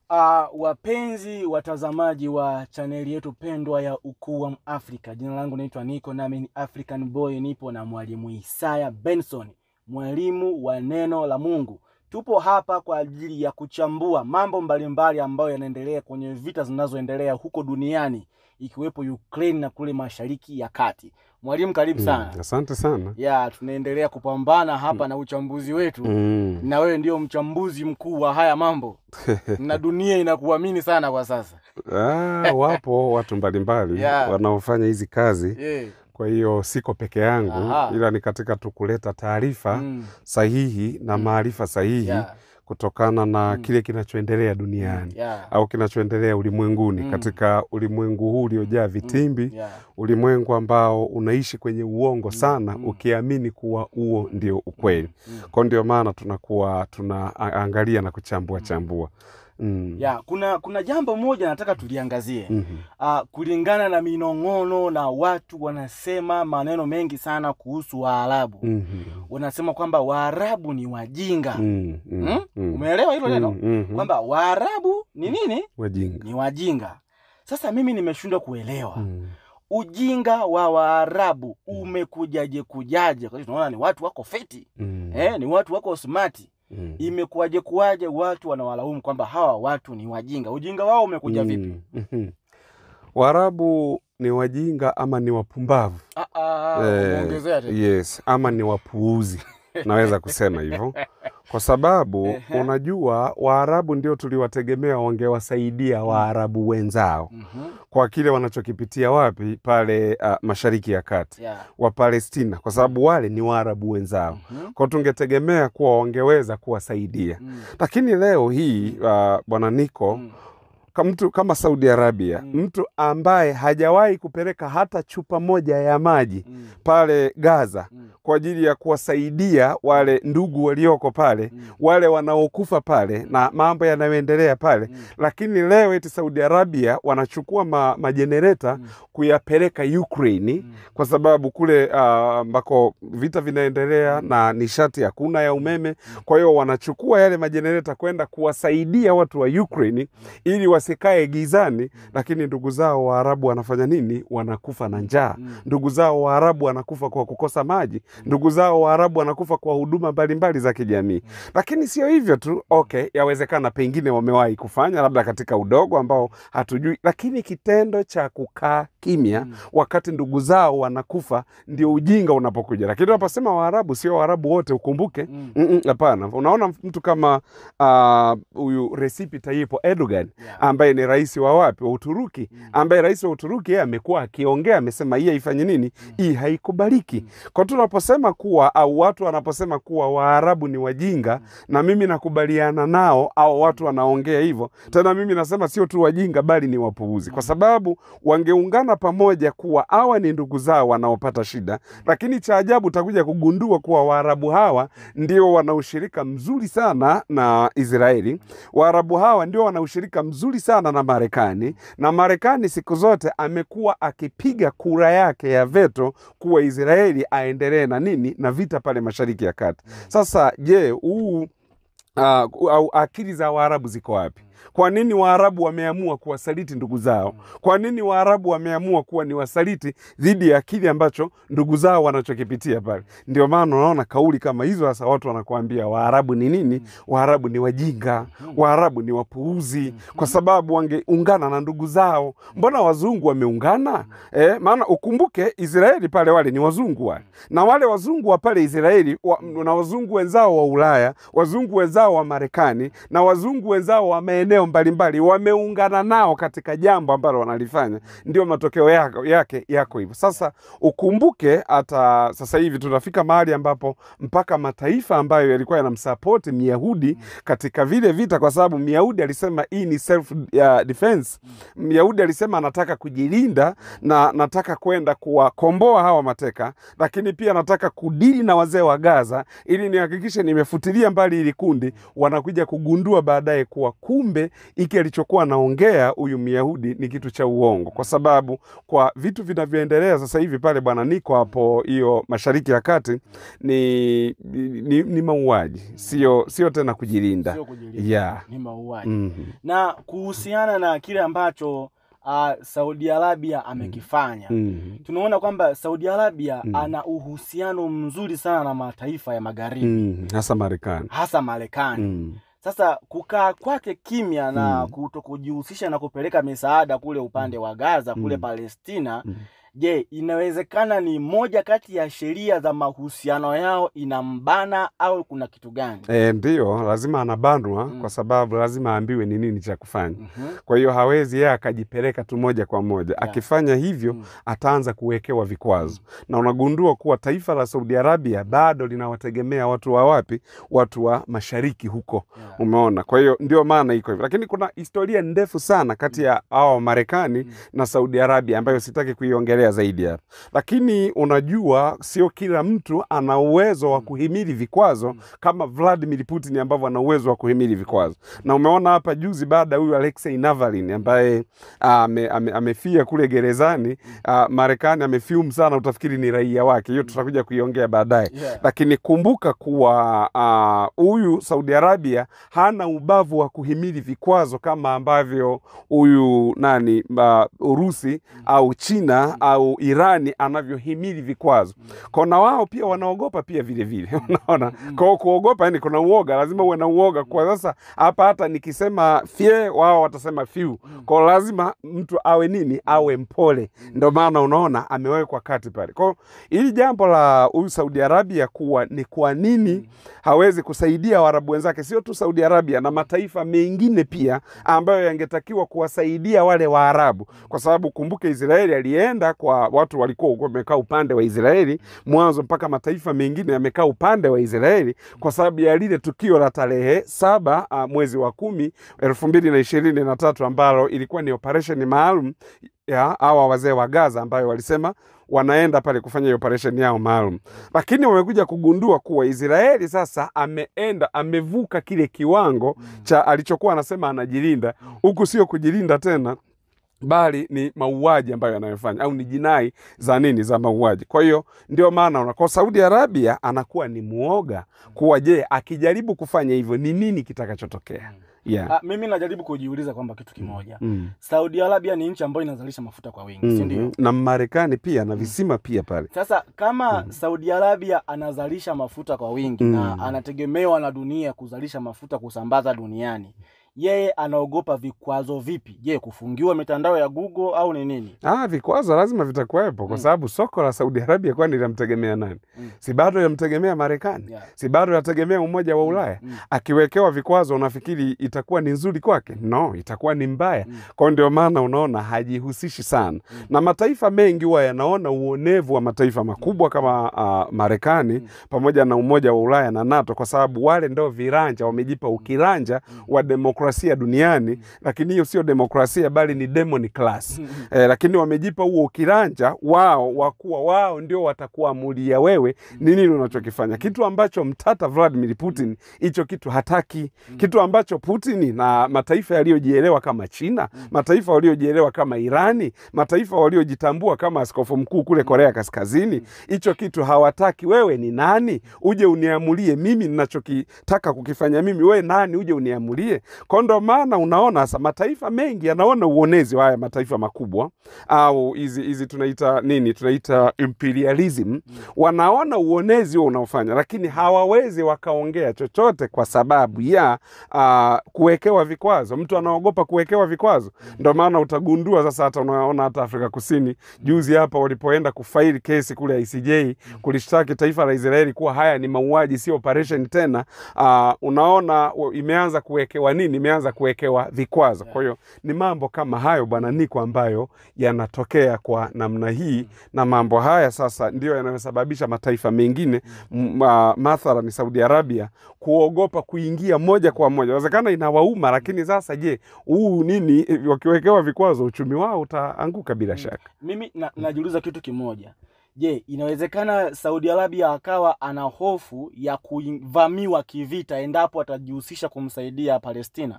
Uh, wapenzi watazamaji wa chaneli yetu pendwa ya Ukuu wa Afrika, jina langu naitwa Niko, nami ni African Boy. Nipo na mwalimu Isaya Benson, mwalimu wa neno la Mungu. Tupo hapa kwa ajili ya kuchambua mambo mbalimbali ambayo yanaendelea kwenye vita zinazoendelea huko duniani ikiwepo Ukraine na kule Mashariki ya Kati. Mwalimu, karibu sana. Mm, asante sana. Ya, tunaendelea kupambana hapa na uchambuzi wetu Mm. na wewe ndio mchambuzi mkuu wa haya mambo na dunia inakuamini sana kwa sasa. Ah, wapo watu mbalimbali Yeah. wanaofanya hizi kazi, Yeah. kwa hiyo siko peke yangu, Aha. ila ni katika tu kuleta taarifa Mm. sahihi na Mm. maarifa sahihi Yeah. kutokana na Mm. kile kinachoendelea duniani Yeah. au kinachoendelea ulimwenguni Mm. katika ulimwengu huu uliojaa vitimbi, Yeah. ulimwengu ambao unaishi kwenye uongo sana, Mm. ukiamini kuwa huo ndio ukweli. Mm. Kwa ndio maana tunakuwa tunaangalia na kuchambua chambua. Mm. Ya, kuna kuna jambo moja nataka tuliangazie. Mhm. Ah, kulingana na minong'ono na watu wanasema maneno mengi sana kuhusu Waarabu. Mhm. Wanasema kwamba Waarabu ni wajinga. Mm, mm, Mm? mm. Umeelewa hilo neno? Mm, mhm. Kwamba Waarabu ni nini? wajinga. Ni wajinga. Sasa mimi nimeshindwa kuelewa. Mm. ujinga wa Waarabu umekujaje kujaje? Kwa hiyo tunaona ni watu wako fiti Mm. eh, ni watu wako smart. Mm. Imekuwaje kuwaje watu wanawalaumu kwamba hawa watu ni wajinga? Ujinga wao umekuja vipi? Mm, mhm. Waarabu ni wajinga ama ni wapumbavu? Ah, ah, Eh, umeongezea tena. yes, ama ni wapuuzi, naweza kusema hivyo kwa sababu Ehe. unajua Waarabu ndio tuliwategemea wangewasaidia Waarabu wenzao Mhm. kwa kile wanachokipitia wapi pale uh, Mashariki ya Kati Yeah. wa Palestina, kwa sababu wale ni Waarabu wenzao, Mhm. kwa tungetegemea kuwa wangeweza kuwasaidia Mm. lakini leo hii uh, bwana Niko Mm. ka mtu kama Saudi Arabia Mm. mtu ambaye hajawahi kupeleka hata chupa moja ya maji Mm. pale Gaza Mm. kwa ajili ya kuwasaidia wale ndugu walioko pale Mm. wale wanaokufa pale na mambo yanayoendelea pale Mm. lakini leo eti Saudi Arabia wanachukua ma, majenereta Mm. kuyapeleka Ukraini Mm. kwa sababu kule ah, ambako vita vinaendelea na nishati hakuna ya umeme. Kwa hiyo wanachukua yale majenereta kwenda kuwasaidia watu wa Ukraine ili wasikae gizani, lakini ndugu zao Waarabu wanafanya nini? Wanakufa na njaa. Mm. Ndugu zao Waarabu wanakufa kwa kukosa maji. Ndugu zao Waarabu wanakufa kwa huduma mbalimbali za kijamii. Lakini sio hivyo tu, okay, yawezekana pengine wamewahi kufanya labda katika udogo ambao hatujui, lakini kitendo cha kukaa kimya Mm. wakati ndugu zao wanakufa ndio ujinga unapokuja. Lakini unaposema Waarabu, sio Waarabu wote, ukumbuke. Mm. Mm-mm, Hapana, unaona mtu kama ah, huyu Recep Tayyip Erdogan Yeah. ambaye ni rais wa wapi wa Uturuki, Mm. ambaye rais wa Uturuki yeye amekuwa akiongea, amesema hii haifanyi nini, hii haikubaliki. Kwa tunaposema kuwa au watu wanaposema kuwa Waarabu ni wajinga, na mimi nakubaliana nao, au watu wanaongea hivyo, tena mimi nasema sio tu wajinga, bali ni wapuuzi, kwa sababu wangeungana pamoja kuwa hawa ni ndugu zao wanaopata shida. Lakini cha ajabu utakuja kugundua kuwa Waarabu hawa ndio wana ushirika mzuri sana na Israeli. Waarabu hawa ndio wana ushirika mzuri sana na Marekani, na Marekani siku zote amekuwa akipiga kura yake ya veto kuwa Israeli aendelee na nini na vita pale Mashariki ya Kati. Sasa je, huu uh, au akili za Waarabu ziko wapi? Kwa nini Waarabu wameamua kuwasaliti ndugu zao? Kwa nini Waarabu wameamua kuwa ni wasaliti dhidi ya kile ambacho ndugu zao wanachokipitia pale? Ndio maana unaona kauli kama hizo, sasa watu wanakuambia Waarabu ni nini? Waarabu ni wajinga, Waarabu ni wapuuzi, kwa sababu wangeungana na ndugu zao. Mbona wazungu wameungana? Eh, maana ukumbuke Israeli pale wale ni wazungu wale, na wale wazungu wa pale Israeli wa, na wazungu wenzao wa Ulaya, wazungu wenzao wa Marekani na wazungu wenzao wa maeneo mbalimbali wameungana nao katika jambo ambalo wanalifanya, ndio matokeo yako, yake yako hivyo. Sasa ukumbuke hata sasa hivi tunafika mahali ambapo mpaka mataifa ambayo yalikuwa yanamsapoti Myahudi katika vile vita, kwa sababu Myahudi alisema hii ni self uh, defense. Myahudi alisema anataka kujilinda na nataka kwenda kuwakomboa hawa mateka, lakini pia nataka kudili na wazee wa Gaza ili nihakikishe nimefutilia mbali hili kundi. Wanakuja kugundua baadaye kuwa kumbe kumbe hiki alichokuwa anaongea huyu Myahudi ni kitu cha uongo, kwa sababu kwa vitu vinavyoendelea sasa hivi pale bwana niko hapo hiyo Mashariki ya Kati ni, ni, ni mauaji, sio sio tena kujilinda. Sio kujilinda, Yeah. ni mauaji. Mhm. Na kuhusiana na kile ambacho uh, Saudi Arabia amekifanya Mhm. tunaona kwamba Saudi Arabia Mm. ana uhusiano mzuri sana na mataifa ya magharibi Mhm. hasa Marekani. hasa Marekani. Mhm. Sasa kukaa kwake kimya na Mm. kuto kujihusisha na kupeleka misaada kule upande wa Gaza kule Mm. Palestina, Mm. je, inawezekana ni moja kati ya sheria za mahusiano yao inambana au kuna kitu gani? E, ndiyo lazima anabanwa Mm. kwa sababu lazima aambiwe ni nini cha kufanya. Mhm. Kwa hiyo hawezi yeye akajipeleka tu moja kwa moja. Yeah. Akifanya hivyo Mm. ataanza kuwekewa vikwazo, na unagundua kuwa taifa la Saudi Arabia bado linawategemea watu wa wapi? Watu wa mashariki huko, Yeah. umeona. Kwa hiyo ndio maana iko hivyo, lakini kuna historia ndefu sana kati ya hawa wa Marekani Mm. na Saudi Arabia ambayo sitaki kuiongelea zaidi hapa, lakini unajua, sio kila mtu ana uwezo wa Mm. kuhimili vikwazo Mm. kama Vladimir Putin ambavyo ana uwezo wa kuhimili vikwazo. Na umeona hapa juzi baada ya huyu Alexei Navalny ambaye ah, ame, ame, amefia kule gerezani ah, Marekani amefiumu sana, utafikiri ni raia wake. Hiyo tutakuja kuiongea baadaye. Yeah. Lakini kumbuka kuwa ah, huyu Saudi Arabia hana ubavu wa kuhimili vikwazo kama ambavyo huyu nani ah, Urusi au China au Irani anavyohimili vikwazo. Kona wao pia wanaogopa pia vile vile, unaona. Kwa kuogopa, yani kuna uoga, lazima uwe na uoga. Kwa sasa hapa hata nikisema fye, wao watasema fiu. Kwa lazima mtu awe nini, awe mpole. Ndio maana unaona amewekwa kati pale. Kwa hili jambo la huyu Saudi Arabia kuwa ni kwa nini hawezi kusaidia Waarabu wenzake, sio tu Saudi Arabia na mataifa mengine pia ambayo yangetakiwa kuwasaidia wale Waarabu, kwa sababu kumbuke, Israeli alienda kwa watu walikuwa huko wamekaa upande wa Israeli mwanzo mpaka mataifa mengine yamekaa upande wa Israeli kwa sababu ya lile tukio la tarehe saba uh, mwezi wa kumi elfu mbili na ishirini na tatu ambalo ilikuwa ni operesheni maalum ya hawa wazee wa Gaza ambayo walisema wanaenda pale kufanya hiyo operesheni yao maalum, lakini wamekuja kugundua kuwa Israeli sasa ameenda amevuka kile kiwango cha alichokuwa anasema anajilinda, huku sio kujilinda tena bali ni mauaji ambayo yanayofanya au ni jinai za nini za mauaji. Kwa hiyo ndio maana una kwa Saudi Arabia anakuwa ni muoga kuwa, je, akijaribu kufanya hivyo ni nini kitakachotokea? Yeah. Ah, mimi najaribu kujiuliza kwamba kitu kimoja. Mm. Saudi Arabia ni nchi ambayo inazalisha mafuta kwa wingi, si ndio? Mhm. Na Marekani pia na visima pia pale. Sasa kama Saudi Arabia anazalisha mafuta kwa wingi Mm. na anategemewa na dunia kuzalisha mafuta kusambaza duniani, yeye anaogopa vikwazo vipi? Je, kufungiwa mitandao ya Google au ni nini? Ah, vikwazo lazima vitakuwepo kwa Mm. sababu soko la Saudi Arabia kwani linamtegemea nani? Mm. Si bado yamtegemea Marekani? Yeah. Si bado yategemea Umoja wa Ulaya? Mm. Akiwekewa vikwazo unafikiri itakuwa ni nzuri kwake? No, itakuwa ni mbaya. Mm. Kwa hiyo ndio maana unaona hajihusishi sana na mataifa mengi huwa yanaona uonevu wa mataifa makubwa kama uh, Marekani pamoja na Umoja wa Ulaya na NATO, kwa sababu wale ndo viranja, wamejipa ukiranja wa demokrasia duniani, lakini hiyo sio demokrasia bali ni demon class. Eh, lakini wamejipa huo ukiranja wao wa kuwa wao ndio watakuamulia wewe ni nini unachokifanya, kitu ambacho mtata Vladimir Putin hicho kitu hataki, kitu ambacho Putin na mataifa yaliyojielewa kama China, mataifa waliojielewa kama Irani, mataifa waliojitambua kama askofu mkuu kule Korea Kaskazini, hicho kitu hawataki. Wewe ni nani uje uniamulie mimi ninachokitaka kukifanya mimi? Wewe nani uje uniamulie? Kwa ndo maana unaona sasa mataifa mengi yanaona uonezi wa haya mataifa makubwa au hizi hizi tunaita nini, tunaita imperialism. Wanaona uonezi huo unaofanya, lakini hawawezi wakaongea chochote kwa sababu ya uh, kuwekewa vikwazo. Mtu anaogopa kuwekewa vikwazo, ndo maana utagundua sasa, hata unaona hata Afrika Kusini juzi hapa walipoenda kufaili kesi kule ICJ kulishtaki taifa la Israeli kuwa haya ni mauaji, sio operation tena. Uh, unaona wa- imeanza kuwekewa nini, imeanza kuwekewa vikwazo. Kwa hiyo ni mambo kama hayo bwana Niko, ambayo yanatokea kwa namna hii, na mambo haya sasa ndio yanayosababisha mataifa mengine m- ma- mathalan Saudi Arabia kuogopa kuingia moja kwa moja. Inawezekana inawauma, lakini sasa je, huu nini, eh, wakiwekewa vikwazo uchumi wao utaanguka bila shaka. Mimi na, najiuliza kitu kimoja. Je, inawezekana Saudi Arabia akawa ana hofu ya kuvamiwa kivita endapo atajihusisha kumsaidia Palestina?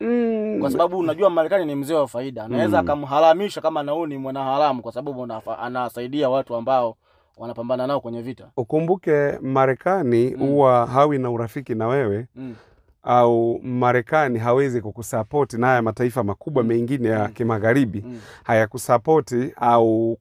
Mm, kwa sababu unajua Marekani ni mzee wa faida, anaweza Mm. akamharamisha kama nauu ni mwanaharamu, kwa sababu unafa- anasaidia watu ambao wanapambana nao kwenye vita. ukumbuke Marekani Mm. huwa hawi na urafiki na wewe Mm. au Marekani hawezi kukusapoti na haya mataifa makubwa Mm. mengine ya Mm. kimagharibi Mm. hayakusapoti au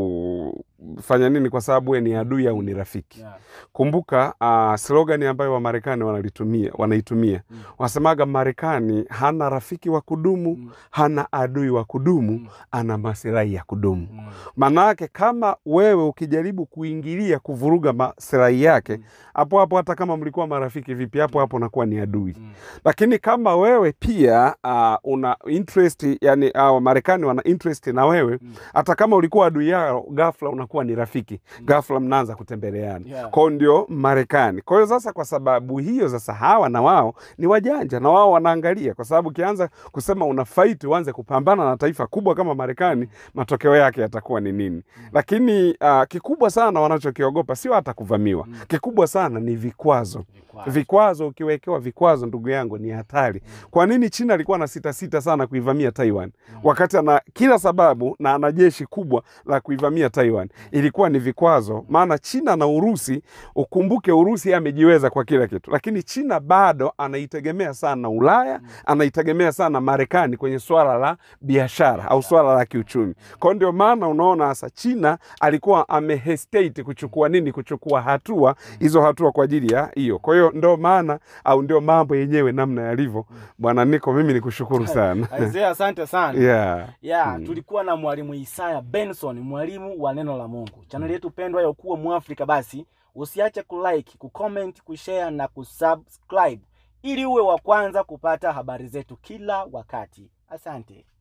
kufanya nini kwa sababu we ni adui au ni rafiki. Yeah. Kumbuka uh, slogan ambayo Wamarekani wanalitumia wanaitumia Mm. wasemaga, Marekani hana rafiki wa kudumu, Mm. hana adui wa kudumu, Mm. ana masilahi ya kudumu. Mm. Maanake kama wewe ukijaribu kuingilia kuvuruga maslahi yake, Mm. hapo hapo, hata kama mlikuwa marafiki vipi, hapo hapo unakuwa ni adui. Mm. Lakini kama wewe pia uh, una interest yani, uh, Marekani wana interest na wewe Mm. hata kama ulikuwa adui yao, ghafla unakuwa ni rafiki, Mm. ghafla mnaanza kutembeleana. Yeah. Kwao ndio Marekani. Kwa hiyo sasa, kwa sababu hiyo sasa, hawa na wao ni wajanja na wao wanaangalia, kwa sababu ukianza kusema una fight uanze kupambana na taifa kubwa kama Marekani, matokeo yake yatakuwa ni nini? Lakini uh, kikubwa sana wanachokiogopa sio hata kuvamiwa, Mm. kikubwa sana ni vikwazo. Vikwazo. Vikwazo, ukiwekewa vikwazo, ndugu yangu, ni hatari. Kwa nini China alikuwa na sita sita sana kuivamia Taiwan Mm. wakati ana kila sababu na ana jeshi kubwa la kuivamia Taiwan? Ilikuwa ni vikwazo, maana China na Urusi, ukumbuke Urusi yeye amejiweza kwa kila kitu, lakini China bado anaitegemea sana Ulaya, anaitegemea sana Marekani kwenye swala la biashara au swala la kiuchumi. Kwa hiyo ndio maana unaona sasa China alikuwa amehesitate kuchukua nini, kuchukua hatua hizo hatua kwa ajili ya hiyo. Kwa hiyo ndio maana au ndio mambo yenyewe namna yalivyo. Bwana Niko, mimi ni kushukuru sana Isaiah, asante sana. yeah. ya Mm. tulikuwa na mwalimu Isaya Benson, mwalimu wa neno la Mungu. Chaneli yetu pendwa ya Ukuu wa Mwafrika, basi usiache kulike, kucomment, kushare na kusubscribe ili uwe wa kwanza kupata habari zetu kila wakati. Asante.